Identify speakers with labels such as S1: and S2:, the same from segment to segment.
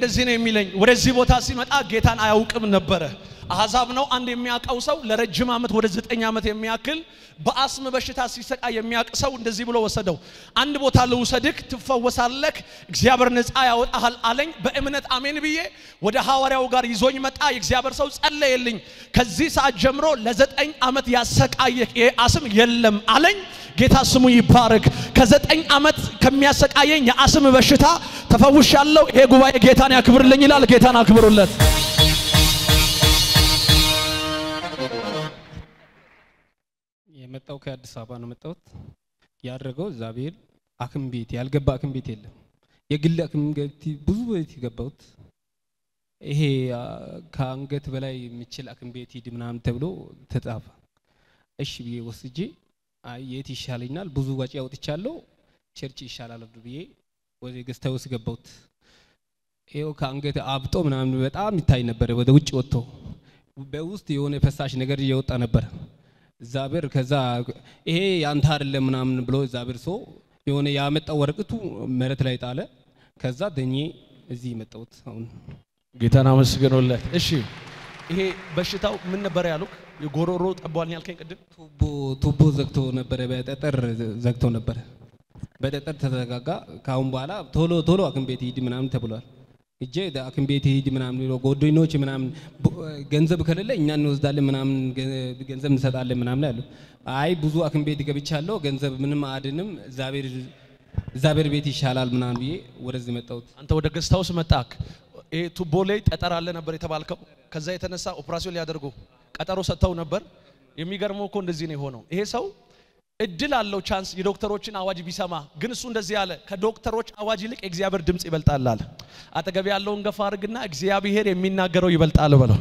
S1: እንደዚህ ነው የሚለኝ። ወደዚህ ቦታ ሲመጣ ጌታን አያውቅም ነበረ። አሕዛብ ነው። አንድ የሚያውቀው ሰው ለረጅም ዓመት ወደ ዘጠኝ ዓመት የሚያክል በአስም በሽታ ሲሰቃይ የሚያውቅ ሰው እንደዚህ ብሎ ወሰደው። አንድ ቦታ ልውሰድክ፣ ትፈወሳለክ፣ እግዚአብሔር ነፃ ያወጣሃል አለኝ። በእምነት አሜን ብዬ ወደ ሐዋርያው ጋር ይዞኝ መጣ። የእግዚአብሔር ሰው ጸለየልኝ። ከዚህ ሰዓት ጀምሮ ለዘጠኝ ዓመት ያሰቃየህ ይሄ አስም የለም አለኝ። ጌታ ስሙ ይባረክ። ከዘጠኝ ዓመት ከሚያሰቃየኝ የአስም በሽታ ተፈውሻለሁ። ይሄ ጉባኤ ጌታን ያክብርልኝ ይላል። ጌታን አክብሩለት።
S2: የመጣው ከአዲስ አበባ ነው መጣሁት። ያደረገው እግዚአብሔር አክም ቤት ያልገባ አክም ቤት የለም። የግል አክም ቤት ብዙ ቤት የገባሁት ይሄ አ፣ ከአንገት በላይ የሚችል አክም ቤት ሂድ ምናምን ተብሎ ተጻፈ። እሺ ብዬ ወስጄ አይ የት ይሻለኛል ብዙ ወጪ አውጥቻለሁ ቸርች ይሻላል ብዬ ወደ ገስታ ውስጥ ገባሁት። ይኸው ከአንገት አብጦ ምናምን በጣም ይታይ ነበር ወደ ውጭ ወጥቶ በውስጥ የሆነ ፈሳሽ ነገር እየወጣ ነበር። እግዚአብሔር ከዛ ይሄ ያንተ አይደለም ምናምን ብሎ እግዚአብሔር ሰው የሆነ ያመጣው ወረቀቱ መሬት ላይ ጣለ። ከዛ ደኜ እዚህ መጣሁት አሁን
S1: ጌታን አመስግኖለት። እሺ ይሄ በሽታው ምን ነበር ያሉክ? የጎሮሮ ጠቧል ያልከኝ ቅድም
S2: ቱቦ ቱቦ ዘግቶ ነበረ፣ በጠጠር ዘግቶ ነበረ። በጠጠር ተዘጋጋ። ከአሁን በኋላ ቶሎ ቶሎ ሐኪም ቤት ሂድ ምናምን ተብሏል። እጄ ሐኪም ቤት ሂድ ምናምን ብሎ ጓደኞች ምናምን ቡ- ገንዘብ ከሌለ እኛ እንወስዳለን ምናምን ገ- ገንዘብ እንሰጣለን ምናምን ያሉ። አይ ብዙ ሐኪም ቤት ገብቻለሁ፣ ገንዘብ ምንም አድንም፣ እግዚአብሔር እግዚአብሔር ቤት ይሻላል ምናምን ብዬ ወደዚህ መጣሁት።
S1: አንተ ወደ ገስት ሃውስ መጣክ። ይሄ ቱቦ ላይ ጠጠር አለ ነበር የተባልከው። ከዛ የተነሳ ኦፕራሲዮን ሊያደርጉ ቀጠሮ ሰጥተው ነበር። የሚገርመው እኮ እንደዚህ ነው የሆነው። ይሄ ሰው እድል አለው ቻንስ የዶክተሮችን አዋጅ ቢሰማ፣ ግን እሱ እንደዚህ አለ፣ ከዶክተሮች አዋጅ ይልቅ የእግዚአብሔር ድምፅ ይበልጣል አለ። አጠገብ ያለውን ገፋ አድርግና እግዚአብሔር የሚናገረው ይበልጣል በለው።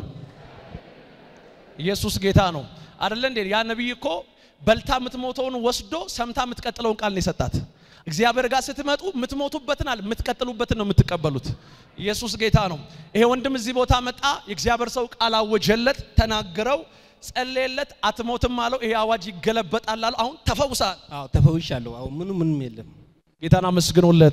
S1: ኢየሱስ ጌታ ነው አይደለ እንዴ? ያ ነቢይ እኮ በልታ የምትሞተውን ወስዶ ሰምታ የምትቀጥለውን ቃል ነው የሰጣት። እግዚአብሔር ጋር ስትመጡ የምትሞቱበትን አለ የምትቀጥሉበትን ነው የምትቀበሉት። ኢየሱስ ጌታ ነው። ይሄ ወንድም እዚህ ቦታ መጣ። የእግዚአብሔር ሰው ቃል አወጀለት፣ ተናገረው፣ ጸለየለት። አትሞትም አለው። ይሄ አዋጅ ይገለበጣል አለው። አሁን ተፈውሳል።
S2: አዎ ተፈውሻለሁ። አሁን ምንም ምንም የለም።
S1: ጌታን አመስግኖለት።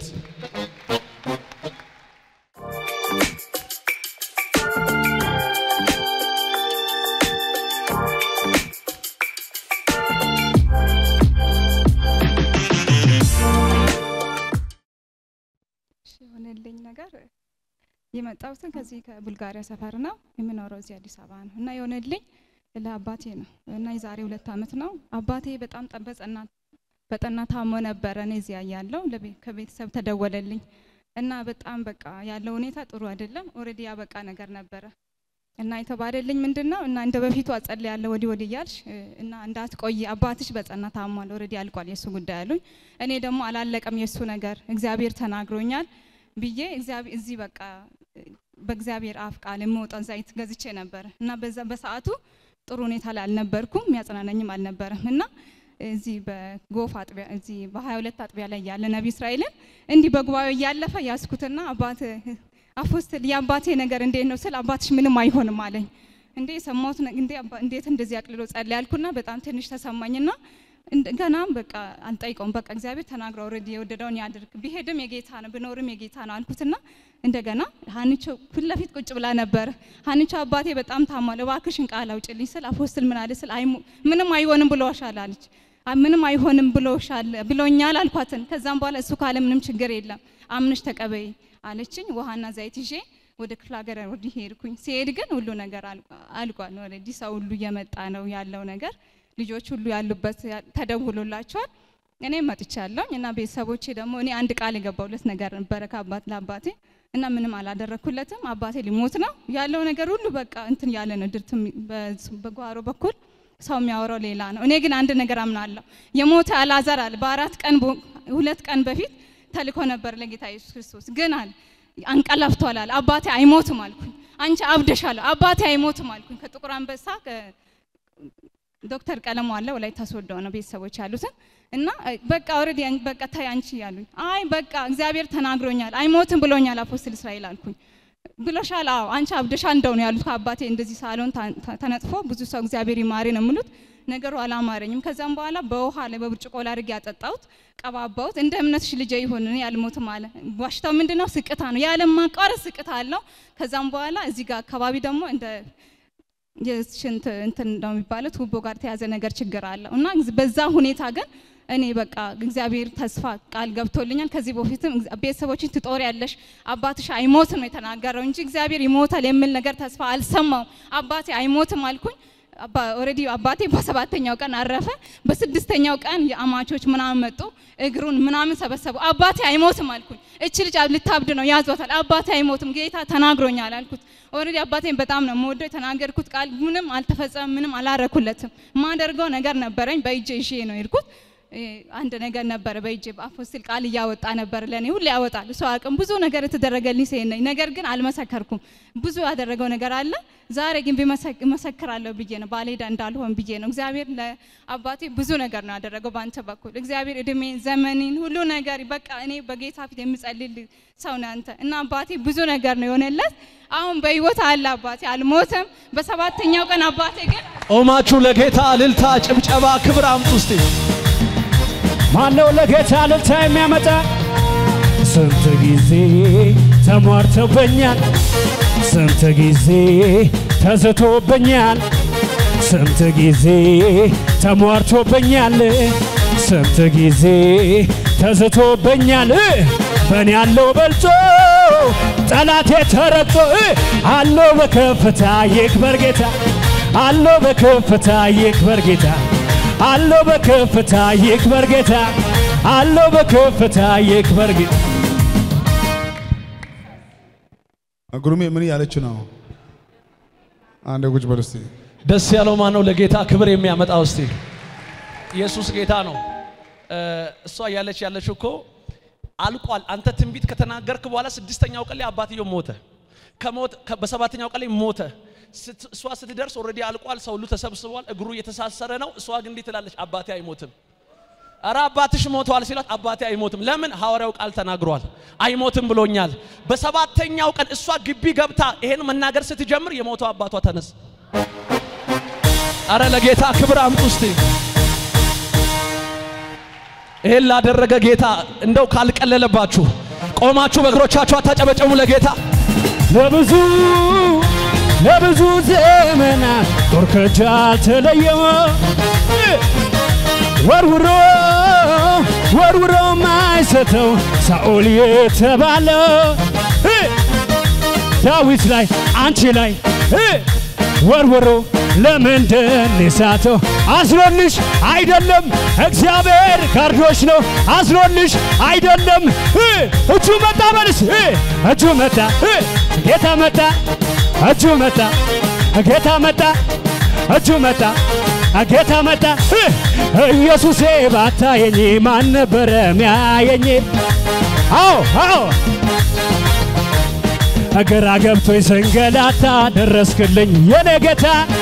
S3: እሺ የሆነልኝ ነገር የመጣሁትን ከዚህ ከቡልጋሪያ ሰፈር ነው የምኖረው እዚህ አዲስ አበባ ነው እና የሆነልኝ ለአባቴ ነው እና የዛሬ ሁለት ዓመት ነው አባቴ በጣም ጠ- በጸና በጠና ታሞ ነበረ እኔ እዚያ ያለው ከቤተሰብ ተደወለልኝ እና በጣም በቃ ያለው ሁኔታ ጥሩ አይደለም ኦልሬዲ ያበቃ ነገር ነበረ እና የተባለልኝ ምንድን ነው እና እንደ በፊቱ አጸልያለሁ ወዲህ ወዲህ እያልሽ እ፣ እና እንዳትቆይ አባትሽ በጸና ታሟል ኦልሬዲ አልቋል የእሱ ጉዳይ አሉኝ እኔ ደግሞ አላለቀም የእሱ ነገር እግዚአብሔር ተናግሮኛል ብዬ እግዚአብሔር እዚህ በቃ እ፣ በእግዚአብሔር አፍ ቃል የምወጣው ዘይት ገዝቼ ነበር እና በዛ በሰዓቱ ጥሩ ሁኔታ ላይ አልነበርኩም የሚያጽናናኝም አልነበረም እና እዚህ በጎፍ አጥቢያ እዚህ በሀያ ሁለት አጥቢያ ላይ ያለ ነቢ እስራኤልን እንዲህ በጉባኤው እያለፈ ያስኩትና አባት አፖስትል የአባቴ ነገር እንዴት ነው ስል አባትሽ ምንም አይሆንም አለኝ። እንዴ የሰማሁት ነ- እንዴ አባ- እንዴት እንደዚህ አቅልሎ ጸልይ ያልኩና በጣም ትንሽ ተሰማኝና እንደ- ገናም በቃ አልጠይቀውም በቃ እግዚአብሔር ተናግሮ ኦልሬዲ የወደደውን ያድርግ ቢሄድም የጌታ ነው ብኖርም የጌታ ነው አልኩትና እንደገና ሀኒቾ ፊት ለፊት ቁጭ ብላ ነበር። ሀኒቾ አባቴ በጣም ታሟል፣ እባክሽን ቃል አውጭልኝ ስል አፖስትል ምን አለ ስል አይሞ- ምንም አይሆንም ብሎሻል አለች። አ- ምንም አይሆንም ብሎሻል ብሎኛል አልኳትን። ከዛም በኋላ እሱ ካለ ምንም ችግር የለም አምነሽ ተቀበይ አለችኝ። ውሃና ዘይት ይዤ ወደ ክፍለ ሀገር ወዲህ ሄድኩኝ። ሲሄድ ግን ሁሉ ነገር አልቋ- አልቋል። ኦልሬዲ ሰው ሁሉ እየመጣ ነው ያለው ነገር ልጆች ሁሉ ያሉበት ያ- ተደውሎላቸዋል። እኔም መጥቻለሁ እና ቤተሰቦቼ ደግሞ እኔ አንድ ቃል የገባሁለት ነገር ነበረ ከአባት ለአባቴ እና ምንም አላደረኩለትም። አባቴ ሊሞት ነው ያለው ነገር ሁሉ በቃ እንትን ያለ ነው። ድርትም በ- በጓሮ በኩል ሰው የሚያወራው ሌላ ነው። እኔ ግን አንድ ነገር አምናለሁ። የሞተ አልዓዛር አለ በአራት ቀን በ- ሁለት ቀን በፊት ተልኮ ነበር ለጌታ ኢየሱስ ክርስቶስ ግን አለ አንቀላፍቷል አለ። አባቴ አይሞትም አልኩኝ። አንቺ አብደሻል፣ አባቴ አይሞትም አልኩኝ። ከጥቁር አንበሳ ከ- ዶክተር ቀለሙ አለ ወላይታ ሶዶ ነው ቤተሰቦች ያሉትን እና እ፣ በቃ ኦልሬዲ በቃ ተይ አንቺ ያሉኝ። አይ በቃ እግዚአብሔር ተናግሮኛል አይሞትም ብሎኛል አፖስትል እስራኤል አልኩኝ። ብሎሻል? አዎ አንቺ አብደሻል እንደው ነው ያሉት። ከአባቴ እንደዚህ ሳሎን ታ- ታ- ተነጥፎ ብዙ ሰው እግዚአብሔር ይማሪ ነው የሚሉት ነገሩ አላማረኝም። ከዛም በኋላ በውሃ ላይ በብርጭቆ ላይ አድርጌ ያጠጣሁት ቀባባሁት። እንደ እምነትሽ ልጄ ይሁን እኔ አልሞትም አለ። በሽታው ምንድነው? ስቅታ ነው። ያለ ማቋረጥ ስቅታ አለው። ከዛም በኋላ እዚህ ጋር አካባቢ ደግሞ እንደ የሽንት እንትን ነው የሚባለው ቱቦ ጋር ተያዘ ነገር ችግር አለው እና በዛ ሁኔታ ግን እኔ በቃ እግዚአብሔር ተስፋ ቃል ገብቶልኛል። ከዚህ በፊትም ቤተሰቦችን ትጦሪያለሽ አባትሽ አይሞትም ነው የተናገረው እንጂ እግዚአብሔር ይሞታል የሚል ነገር ተስፋ አልሰማውም። አባቴ አይሞትም አልኩኝ። ኦልሬዲ አባቴ በሰባተኛው ቀን አረፈ። በስድስተኛው ቀን የአማቾች ምናምን መጡ፣ እግሩን ምናምን ሰበሰቡ። አባቴ አይሞትም አልኩኝ። እች ልጅ ልታብድ ነው ያዟታል። አባቴ አይሞትም ጌታ ተናግሮኛል አልኩት። ኦልሬዲ አባቴን በጣም ነው የምወደው። የተናገርኩት ቃል ምንም አልተፈጸመም፣ ምንም አላረኩለትም። ማደርገው ነገር ነበረኝ፣ በእጄ ይዤ ነው የሄድኩት። አንድ ነገር ነበረ በእጄ በአፎስል ቃል እያወጣ ነበር። ለእኔ ሁሌ ያወጣል እሱ አቅም ብዙ ነገር የተደረገልኝ ሴት ነኝ። ነገር ግን አልመሰከርኩም። ብዙ ያደረገው ነገር አለ። ዛሬ ግን እመሰክራለሁ ብዬ ነው ባልሄዳ እንዳልሆን ብዬ ነው። እግዚአብሔር ለአባቴ ብዙ ነገር ነው ያደረገው በአንተ በኩል እግዚአብሔር እድሜ ዘመኔን ሁሉ ነገር በቃ እኔ በጌታ ፊት የምጸልል ሰው ነህ አንተ እና አባቴ ብዙ ነገር ነው የሆነለት። አሁን በህይወት አለ አባቴ አልሞተም። በሰባተኛው ቀን አባቴ ግን
S1: ቆማችሁ ለጌታ እልልታ፣ ጭብጨባ፣ ክብር አምጡ እስቲ።
S4: ማነው ለጌታ እልልታ የሚያመጣ? ስንት ጊዜ ተሟርተውብኛል፣ ስንት ጊዜ ተዝቶብኛል፣ ስንት ጊዜ ተሟርቶብኛል፣ ስንት ጊዜ ተዝቶብኛል። በእኔ ያለው በልጦ ጠላቴ ተረግጦ አለው በከፍታ ይክበር ጌታ አለው በከፍታ ይክበር ጌታ አለው በከፍታ ይክበር ጌታ አለው በከፍታ ይክበር ጌታ
S5: ጉርሜ ምን እያለች ነው? አንድ ቁጭ በል እስቲ።
S1: ደስ ያለው ማን ነው? ለጌታ ክብር የሚያመጣው እስቲ። ኢየሱስ ጌታ ነው። እሷ እያለች ያለች እኮ አልቋል። አንተ ትንቢት ከተናገርክ በኋላ ስድስተኛው ቀን ላይ አባትየው ሞተ። ከሞት በሰባተኛው ቀን ላይ ሞተ። እሷ ስትደርስ ኦልሬዲ አልቋል። ሰው ሁሉ ተሰብስቧል። እግሩ እየተሳሰረ ነው። እሷ ግን እንዲህ ትላለች፣ አባቴ አይሞትም። እረ አባትሽ ሞተዋል ሲላት አባቴ አይሞትም። ለምን? ሐዋርያው ቃል ተናግሯል። አይሞትም ብሎኛል። በሰባተኛው ቀን እሷ ግቢ ገብታ ይሄን መናገር ስትጀምር የሞተው አባቷ ተነስ። አረ ለጌታ ክብር አምጡ እስቲ። ይሄን ላደረገ ጌታ እንደው ካልቀለለባችሁ ቆማችሁ በእግሮቻችሁ አታጨበጨሙ ለጌታ
S4: ለብዙ ለብዙ ዘመናት ጦር ከእጅ አልተለየም ወርውሮ ወርውሮ ማይሰተው ሳኦል የተባለ ዳዊት ላይ አንቺ ላይ ወርውሮ ለምንድን የሳተው? አዝኖልሽ አይደለም እግዚአብሔር ጋርዶሽ ነው። አዝኖልሽ አይደለም እጁ መጣ በልስ እጁ መጣ ጌታ መጣ እጁ መጣ ጌታ መጣ እጁ መጣ ጌታ መጣ ኢየሱሴ ባታየኝ ማን ነበረ ሚያየኝ? አዎ አዎ ግራ ገብቶኝ ስንገላታ ደረስክልኝ የኔ ጌታ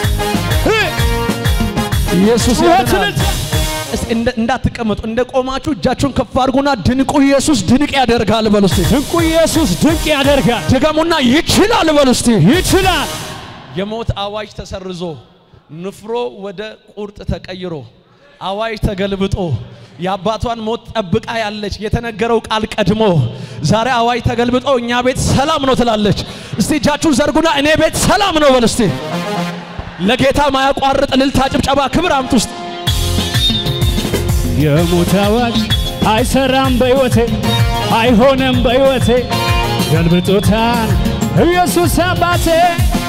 S1: ኢየሱስ
S4: ጩኸት
S1: ያድናል።
S4: እልልታ።
S1: እስቲ እንደ- እንዳትቀመጡ እንደ ቆማችሁ እጃችሁን ከፍ አድርጉና ድንቁ ኢየሱስ ድንቅ ያደርጋል በሉ እስቲ።
S4: ድንቁ ኢየሱስ ድንቅ ያደርጋል
S1: ድገሙና ይችላል በሉ እስቲ።
S4: ይችላል
S1: የሞት አዋጅ ተሰርዞ ንፍሮ ወደ ቁርጥ ተቀይሮ አዋጅ ተገልብጦ የአባቷን ሞት ጠብቃ ያለች የተነገረው ቃል ቀድሞ ዛሬ አዋጅ ተገልብጦ እኛ ቤት ሰላም ነው ትላለች። እስቲ እጃችሁን ዘርጉና እኔ ቤት ሰላም ነው በል እስቲ። ለጌታ ማያቋርጥ እልልታ፣ ጭብጨባ፣ ክብር አምጡ ውስጥ
S4: የሞት አዋጅ አይሰራም በሕይወቴ አይሆንም በሕይወቴ ገልብጦታል ኢየሱስ አባቴ